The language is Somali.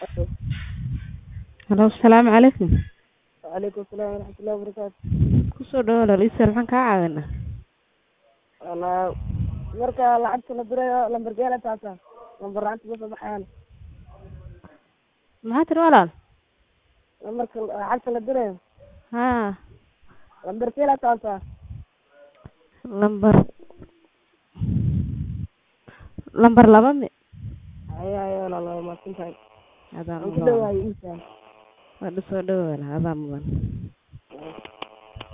Halo, asalaamu calaykum. Waalaikum salaam waraxmatullahi wabarakaatu. Kusoo dhawaad walaalihiisa maxaan kaa caawinaa? Walaa marka lacagta la dirayo lambarkeeda taasa lambar lacagta ma soo baxayaan Maxaa tiri walaal? lambarka lacagta la dirayo Haa, lambarkeeda taasa lambar lambar laba mi haya haya walaal waa mahadsantahay adaa waan ku mudan dhawaayay intaan waa soo dhawaad adaa mudan